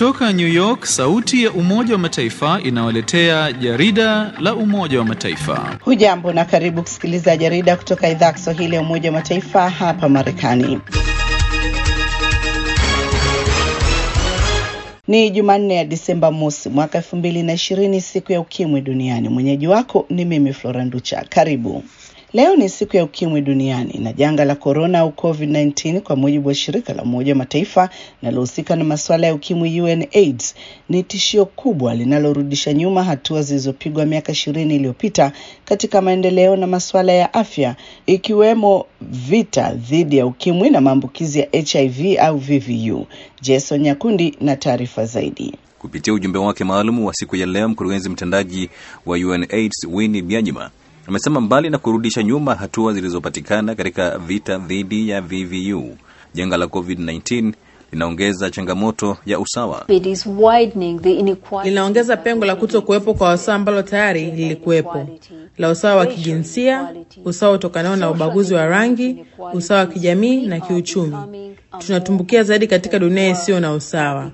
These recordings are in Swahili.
Kutoka New York, sauti ya Umoja wa Mataifa inawaletea jarida la Umoja wa Mataifa. Hujambo na karibu kusikiliza jarida kutoka idhaa ya Kiswahili ya Umoja wa Mataifa hapa Marekani. Ni Jumanne ya Disemba mosi mwaka elfu mbili na ishirini, siku ya ukimwi duniani. Mwenyeji wako ni mimi Flora Nducha. Karibu. Leo ni siku ya ukimwi duniani na janga la korona au COVID-19 kwa mujibu wa shirika la Umoja wa Mataifa linalohusika na masuala ya ukimwi UNAIDS ni tishio kubwa linalorudisha nyuma hatua zilizopigwa miaka ishirini iliyopita katika maendeleo na masuala ya afya ikiwemo vita dhidi ya ukimwi na maambukizi ya HIV au VVU. Jason Nyakundi na taarifa zaidi. Kupitia ujumbe wake maalum wa siku ya leo, mkurugenzi mtendaji wa UNAIDS Winnie Byanyima amesema mbali na kurudisha nyuma hatua zilizopatikana katika vita dhidi ya VVU, janga la COVID-19 linaongeza changamoto ya usawa. Linaongeza pengo la kuto kuwepo kwa usawa ambalo tayari lilikuwepo, la usawa wa kijinsia, usawa utokanao na ubaguzi wa rangi, usawa wa kijamii na kiuchumi. Tunatumbukia zaidi katika dunia isiyo na usawa.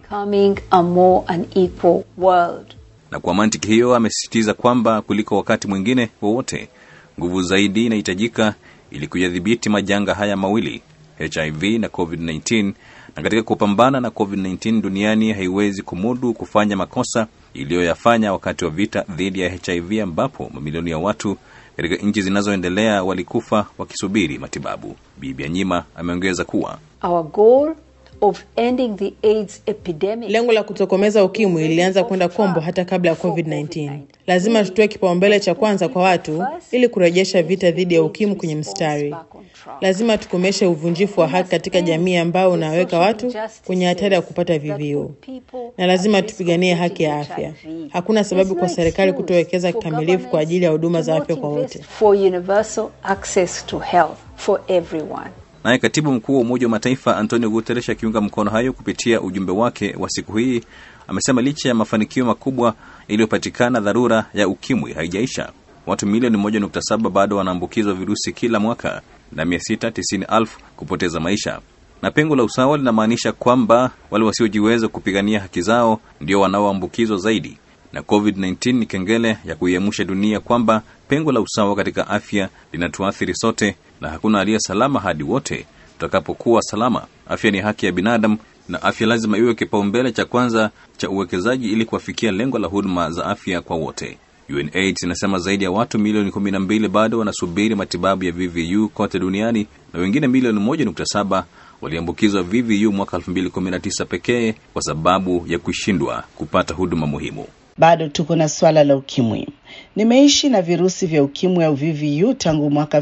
Na kwa mantiki hiyo, amesisitiza kwamba kuliko wakati mwingine wowote, nguvu zaidi inahitajika ili kuyadhibiti majanga haya mawili, HIV na COVID-19. Na katika kupambana na COVID-19 duniani haiwezi kumudu kufanya makosa iliyoyafanya wakati wa vita dhidi ya HIV, ambapo mamilioni ya watu katika nchi zinazoendelea walikufa wakisubiri matibabu. Bibi Anyima ameongeza kuwa Our goal of ending the AIDS epidemic. Lengo la kutokomeza ukimwi lilianza kwenda kombo hata kabla ya COVID-19. Lazima tutoe kipaumbele cha kwanza kwa watu ili kurejesha vita dhidi ya ukimwi kwenye mstari. Lazima tukomeshe uvunjifu wa haki katika jamii ambao unaweka watu kwenye hatari ya kupata VVU, na lazima tupiganie haki ya afya. Hakuna sababu kwa serikali kutowekeza kikamilifu kwa ajili ya huduma za afya kwa wote. For universal access to health for everyone. Naye katibu mkuu wa Umoja wa Mataifa Antonio Guterres akiunga mkono hayo kupitia ujumbe wake wa siku hii amesema licha ya mafanikio makubwa yaliyopatikana, dharura ya ukimwi haijaisha. Watu milioni 1.7 bado wanaambukizwa virusi kila mwaka na 690,000 kupoteza maisha. Na pengo la usawa linamaanisha kwamba wale wasiojiweza kupigania haki zao ndio wanaoambukizwa zaidi, na COVID-19 ni kengele ya kuiamsha dunia kwamba pengo la usawa katika afya linatuathiri sote na hakuna aliye salama hadi wote tutakapokuwa salama. Afya ni haki ya binadamu na afya lazima iwe kipaumbele cha kwanza cha uwekezaji ili kuwafikia lengo la huduma za afya kwa wote. UNAIDS inasema zaidi ya watu milioni 12 bado wanasubiri matibabu ya VVU kote duniani na wengine milioni 1.7 waliambukizwa VVU mwaka 2019 pekee kwa sababu ya kushindwa kupata huduma muhimu. Bado tuko na swala la ukimwi. Nimeishi na virusi vya ukimwi au VVU tangu mwaka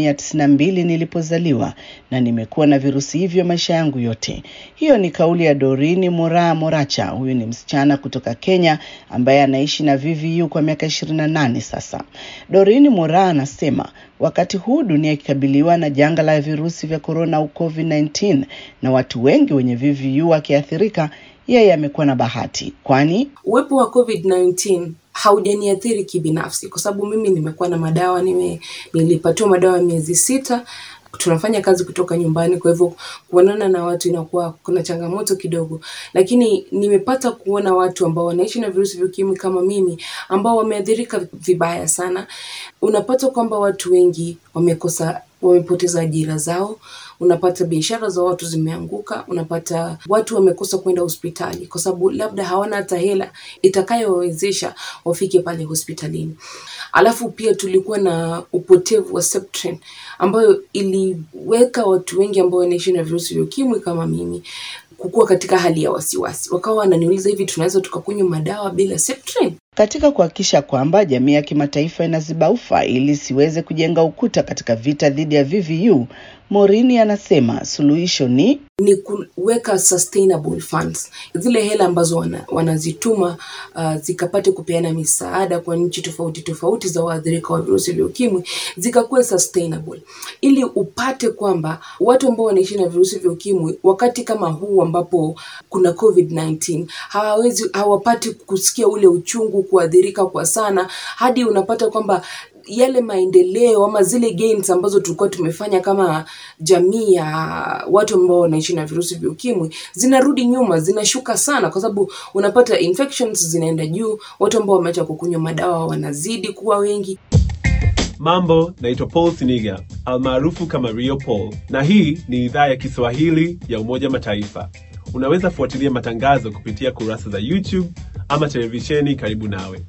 1992 nilipozaliwa na nimekuwa na virusi hivyo maisha yangu yote. Hiyo ni kauli ya Dorini Moraa Moracha. Huyu ni msichana kutoka Kenya ambaye anaishi na VVU kwa miaka 28 sasa. Dorini Moraa anasema wakati huu dunia ikikabiliwa na janga la virusi vya korona au COVID-19 na watu wengi wenye VVU wakiathirika, yeye amekuwa na bahati, kwani uwepo wa COVID-19 haujaniathiri kibinafsi, kwa sababu mimi nimekuwa na madawa nime, nilipatiwa madawa ya miezi sita. Tunafanya kazi kutoka nyumbani, kwa hivyo kuonana na watu inakuwa kuna changamoto kidogo, lakini nimepata kuona watu ambao wanaishi na virusi vya ukimwi kama mimi ambao wameathirika vibaya sana. Unapata kwamba watu wengi wamekosa wamepoteza ajira zao, unapata biashara za watu zimeanguka, unapata watu wamekosa kwenda hospitali kwa sababu labda hawana hata hela itakayowawezesha wafike pale hospitalini. Alafu pia tulikuwa na upotevu wa Septrin ambayo iliweka watu wengi ambao wanaishi na virusi vya ukimwi kama mimi kukuwa katika hali ya wasiwasi, wakawa wananiuliza hivi, tunaweza tukakunywa madawa bila Septrin? Katika kuhakikisha kwamba jamii ya kimataifa inaziba ufa ili isiweze kujenga ukuta katika vita dhidi ya VVU, Morini anasema suluhisho ni ni kuweka sustainable funds, zile hela ambazo wana, wanazituma uh, zikapate kupeana misaada kwa nchi tofauti tofauti za waathirika wa virusi vya ukimwi zikakuwa sustainable, ili upate kwamba watu ambao wanaishi na virusi vya ukimwi wakati kama huu ambapo kuna COVID-19 hawawezi hawapati kusikia ule uchungu, kuathirika kwa sana, hadi unapata kwamba yale maendeleo ama zile gains ambazo tulikuwa tumefanya kama jamii ya watu ambao wanaishi na virusi vya ukimwi zinarudi nyuma, zinashuka sana, kwa sababu unapata infections zinaenda juu, watu ambao wameacha kukunywa madawa wanazidi kuwa wengi. Mambo, naitwa Paul Siniga almaarufu kama Rio Paul, na hii ni idhaa ya Kiswahili ya Umoja Mataifa. Unaweza fuatilia matangazo kupitia kurasa za YouTube ama televisheni karibu nawe.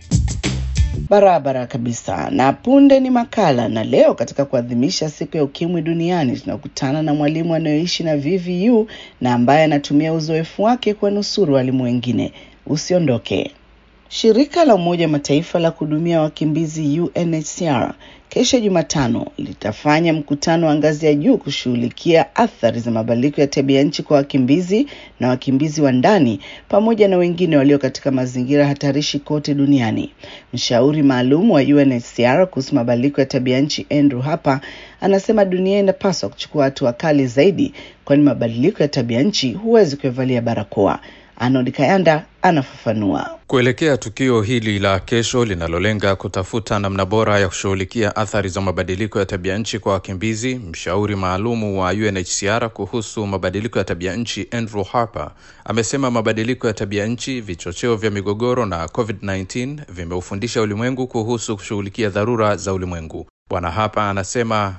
Barabara kabisa. Na punde ni makala, na leo katika kuadhimisha siku ya ukimwi duniani tunakutana na mwalimu anayeishi na VVU na ambaye anatumia uzoefu wake kuwanusuru walimu wengine. Usiondoke. Shirika la Umoja Mataifa la kuhudumia wakimbizi UNHCR kesho Jumatano litafanya mkutano wa ngazi ya juu kushughulikia athari za mabadiliko ya tabia nchi kwa wakimbizi na wakimbizi wa ndani pamoja na wengine walio katika mazingira hatarishi kote duniani. Mshauri maalum wa UNHCR kuhusu mabadiliko ya tabia nchi Andrew Harper anasema dunia inapaswa kuchukua hatua kali zaidi, kwani mabadiliko ya tabia nchi huwezi kuivalia barakoa. Arnold Kayanda anafafanua. Kuelekea tukio hili la kesho linalolenga kutafuta namna bora ya kushughulikia athari za mabadiliko ya tabia nchi kwa wakimbizi, mshauri maalumu wa UNHCR kuhusu mabadiliko ya tabia nchi Andrew Harper amesema mabadiliko ya tabia nchi, vichocheo vya migogoro na COVID-19 vimeufundisha ulimwengu kuhusu kushughulikia dharura za ulimwengu. Bwana hapa anasema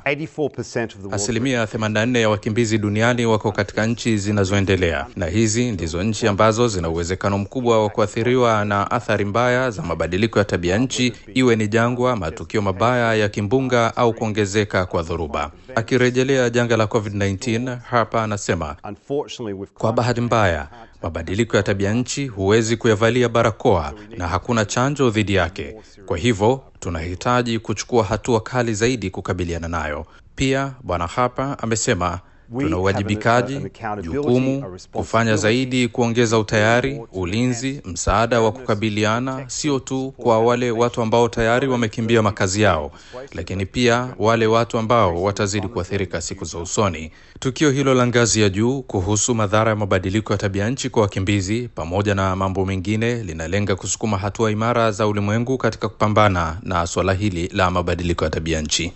asilimia 84 ya wakimbizi duniani wako katika nchi zinazoendelea, na hizi ndizo nchi ambazo zina uwezekano mkubwa wa kuathiriwa na athari mbaya za mabadiliko ya tabia nchi, iwe ni jangwa, matukio mabaya ya kimbunga au kuongezeka kwa dhoruba. Akirejelea janga la COVID-19, hapa anasema kwa bahati mbaya mabadiliko ya tabia nchi huwezi kuyavalia barakoa na hakuna chanjo dhidi yake. Kwa hivyo tunahitaji kuchukua hatua kali zaidi kukabiliana nayo. Pia Bwana Harper amesema tuna uwajibikaji, jukumu kufanya zaidi kuongeza utayari, ulinzi, msaada wa kukabiliana, sio tu kwa wale watu ambao tayari wamekimbia makazi yao, lakini pia wale watu ambao watazidi kuathirika siku za usoni. Tukio hilo la ngazi ya juu kuhusu madhara ya mabadiliko ya tabia nchi kwa wakimbizi, pamoja na mambo mengine, linalenga kusukuma hatua imara za ulimwengu katika kupambana na suala hili la mabadiliko ya tabia nchi.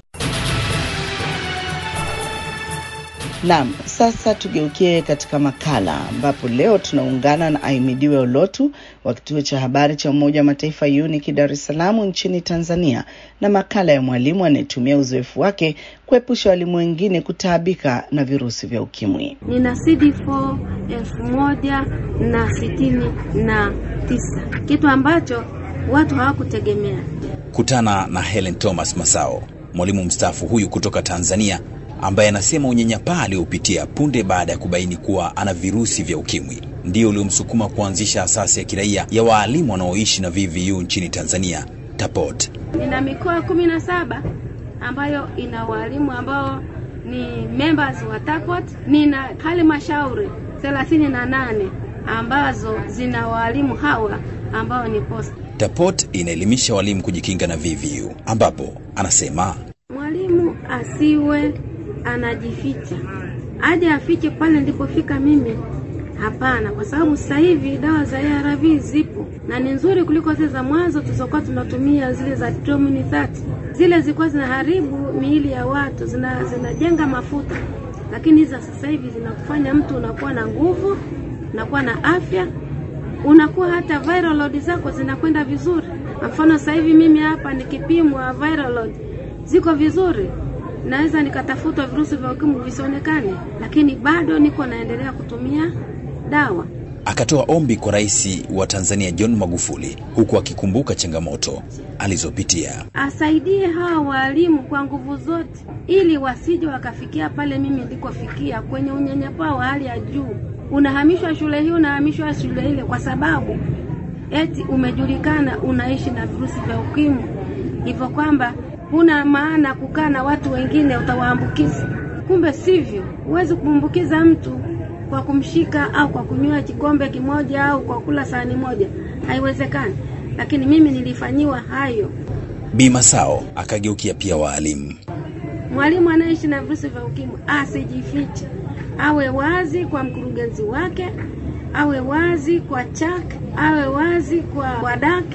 Naam, sasa tugeukie katika makala ambapo leo tunaungana na Aimidiwe Olotu wa kituo cha habari cha Umoja wa Mataifa UNIC Dar es Salaam nchini Tanzania na makala ya mwalimu anayetumia uzoefu wake kuepusha walimu wengine kutaabika na virusi vya ukimwi. Nina CD4 elfu moja na sitini na tisa, kitu ambacho watu hawakutegemea. Kutana na Helen Thomas Masao, mwalimu mstaafu huyu kutoka Tanzania ambaye anasema unyanyapaa aliopitia punde baada ya kubaini kuwa ana virusi vya ukimwi ndio uliomsukuma kuanzisha asasi ya kiraia ya waalimu wanaoishi na VVU nchini Tanzania, TAPOT. Nina mikoa kumi na saba ambayo ina walimu ambao ni members wa TAPOT. Nina halmashauri thelathini na nane ambazo zina walimu hawa ambao ni post. TAPOT inaelimisha walimu kujikinga na VVU, ambapo anasema mwalimu asiwe anajificha, aje afiche pale nilipofika mimi. Hapana, kwa sababu sasa hivi dawa za ARV zipo na ni nzuri kuliko zile za mwanzo tulizokuwa tunatumia, zile za Trimini 30. Zile zilikuwa zinaharibu miili ya watu, zina zinajenga mafuta, lakini hizi sasa hivi zinakufanya mtu unakuwa na nguvu, unakuwa na afya, unakuwa hata viral load zako zinakwenda vizuri. Mfano sasa hivi mimi hapa nikipimwa viral load ziko vizuri, naweza nikatafutwa virusi vya ukimwi visionekane, lakini bado niko naendelea kutumia dawa. Akatoa ombi kwa Rais wa Tanzania John Magufuli, huku akikumbuka changamoto alizopitia. Asaidie hawa walimu kwa nguvu zote, ili wasije wakafikia pale mimi ndikofikia, kwenye unyanyapaa wa hali ya juu. Unahamishwa shule hii, unahamishwa shule ile, kwa sababu eti umejulikana unaishi na virusi vya ukimwi, hivyo kwamba huna maana kukaa na watu wengine, utawaambukiza. Kumbe sivyo, huwezi kumwambukiza mtu kwa kumshika au kwa kunywa kikombe kimoja au kwa kula sahani moja, haiwezekani. Lakini mimi nilifanyiwa hayo. Bi Masao akageukia pia waalimu. Mwalimu anayeishi na virusi vya ukimwi asijifiche, awe wazi kwa mkurugenzi wake, awe wazi kwa chak, awe wazi kwa wadak,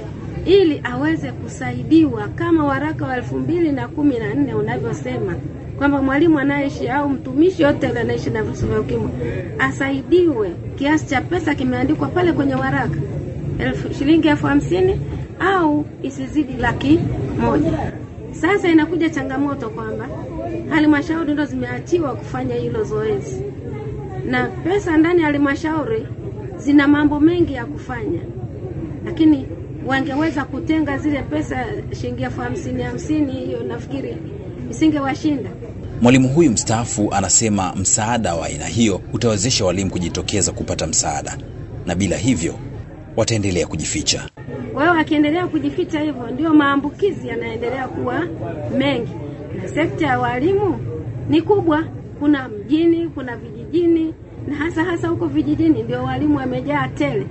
ili aweze kusaidiwa kama waraka wa elfu mbili na kumi na nne unavyosema kwamba mwalimu anayeishi au mtumishi yote yule anaishi na virusi vya ukimwi asaidiwe. Kiasi cha pesa kimeandikwa pale kwenye waraka, elfu, shilingi elfu hamsini au isizidi laki moja. Sasa inakuja changamoto kwamba halmashauri ndo zimeachiwa kufanya hilo zoezi, na pesa ndani ya halmashauri zina mambo mengi ya kufanya, lakini wangeweza kutenga zile pesa shilingi elfu hamsini hamsini, hiyo nafikiri isingewashinda. Mwalimu huyu mstaafu anasema msaada wa aina hiyo utawezesha walimu kujitokeza kupata msaada, na bila hivyo wataendelea kujificha. Kwa hiyo wakiendelea kujificha hivyo, ndio maambukizi yanaendelea kuwa mengi, na sekta ya walimu ni kubwa. Kuna mjini, kuna vijijini, na hasa hasa huko vijijini ndio walimu wamejaa tele.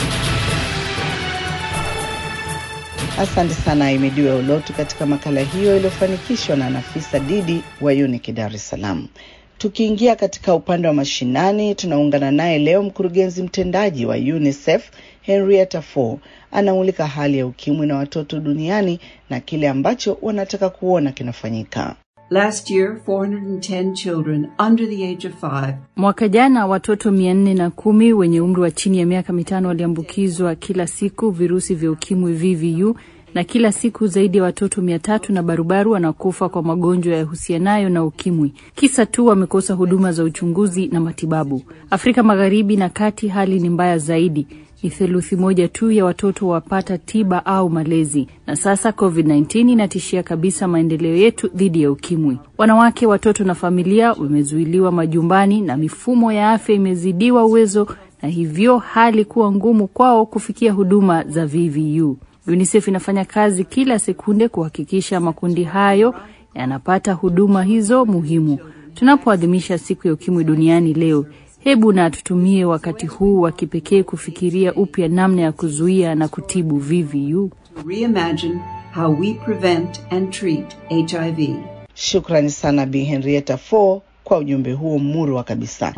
Asante sana Imidiwe Ulotu katika makala hiyo iliyofanikishwa na Nafisa Didi wa UNIC Dar es Salaam. Tukiingia katika upande wa mashinani, tunaungana naye leo mkurugenzi mtendaji wa UNICEF Henrietta Fore anamulika hali ya ukimwi na watoto duniani na kile ambacho wanataka kuona kinafanyika. Last year, 410 children under the age of five Mwaka jana watoto mia nne na kumi wenye umri wa chini ya miaka mitano waliambukizwa kila siku virusi vya ukimwi VVU, na kila siku zaidi ya watoto mia tatu na barubaru wanakufa kwa magonjwa yahusianayo na ukimwi, kisa tu wamekosa huduma za uchunguzi na matibabu. Afrika Magharibi na Kati hali ni mbaya zaidi. Ni theluthi moja tu ya watoto wapata tiba au malezi, na sasa COVID-19 inatishia kabisa maendeleo yetu dhidi ya ukimwi. Wanawake, watoto na familia wamezuiliwa majumbani na mifumo ya afya imezidiwa uwezo, na hivyo hali kuwa ngumu kwao kufikia huduma za VVU. UNICEF inafanya kazi kila sekunde kuhakikisha makundi hayo yanapata huduma hizo muhimu. Tunapoadhimisha siku ya ukimwi duniani leo, hebu na tutumie wakati huu wa kipekee kufikiria upya namna ya kuzuia na kutibu VVU. to reimagine how we prevent and treat HIV. Shukrani sana Bi Henrietta Fore kwa ujumbe huo murwa kabisa.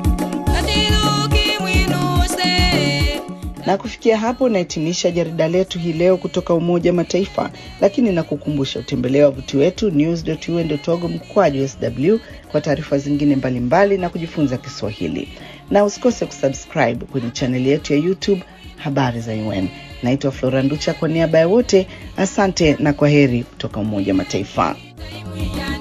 Na kufikia hapo nahitimisha jarida letu hii leo kutoka Umoja wa Mataifa, lakini nakukumbusha utembelee wavuti wetu news.un.org mkwaju sw kwa taarifa zingine mbalimbali mbali na kujifunza Kiswahili, na usikose kusubscribe kwenye chaneli yetu ya YouTube Habari za UN. Naitwa Flora Nducha, kwa niaba ya wote, asante na kwa heri kutoka Umoja wa Mataifa.